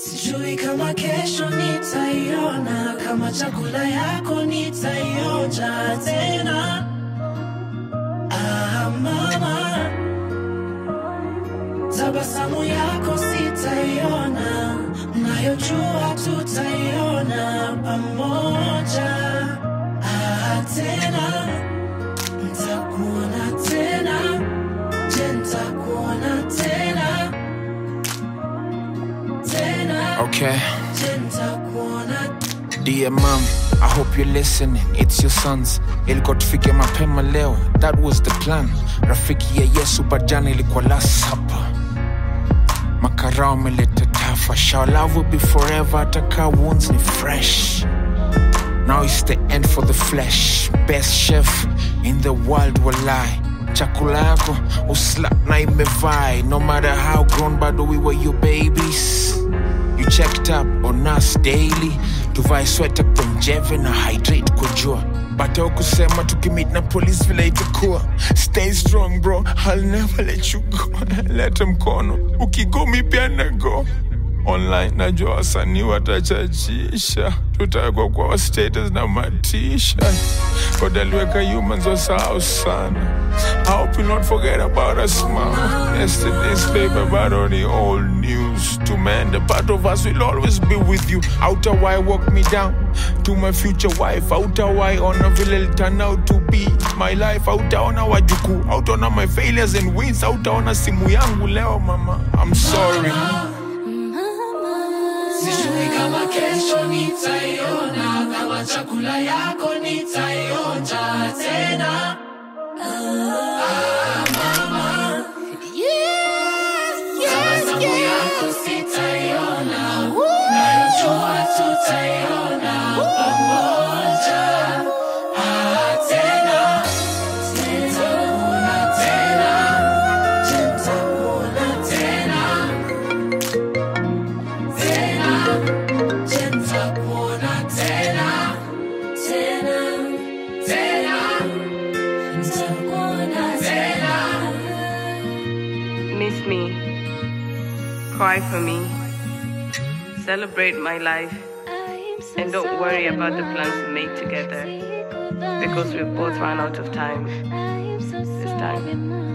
Sijui kama kesho nitaiona, kama chakula yako nitaionja tena. Ah, mama, tabasamu yako sitaiona, nayojua tutaiona pamoja. Ah, tena ntakuona tena, je, ntakuona tena tena, Okay. je, ntakuona Dear mom, I hope you're listening. It's your sons. Ilikuwa tufike mapema leo. That was the plan. Rafiki ya Yesu bajana ilikuwa last supper. Makarao ameleta tafa. Shall love will be forever. Ataka wounds ni fresh. Now it's the end for the flesh. Best chef in the world will lie. Chakula yako uslap na imevai. No matter how grown, bado we were your babies. You checked up on us daily. Tuvae sweta kwa njeve na hydrate kwa jua. Bata kusema tukimit na police vile itakuwa. Stay strong bro, I'll never let you go. Leta mkono, ukigo mi pia na go online najua wasanii watachachisha tutawekwa kwa status na matisha kodaliweka humans wasahau sana I hope you not forget about us mama yesterday's paper but on the old news to man the part of us will always be with you outer why walk me down to my future wife outer why ona vile it'll turn out to be my life outaona wajukuu outaona my failures and wins outaona simu yangu leo mama I'm sorry Sijui kama kesho nitaiona, kama chakula yako nitaionja tena. Ah, mama, tabasamu yako sitaiona, nayojua tutaiona pamoja. Ah, tena, nitakuona tena, je, nitakuona tena tena, je, nitakuona tena, tena, tena, nitakuona tena. Miss me. Cry for me. Celebrate my life. And don't worry about the plans we made together Because we've both run out of time. This time.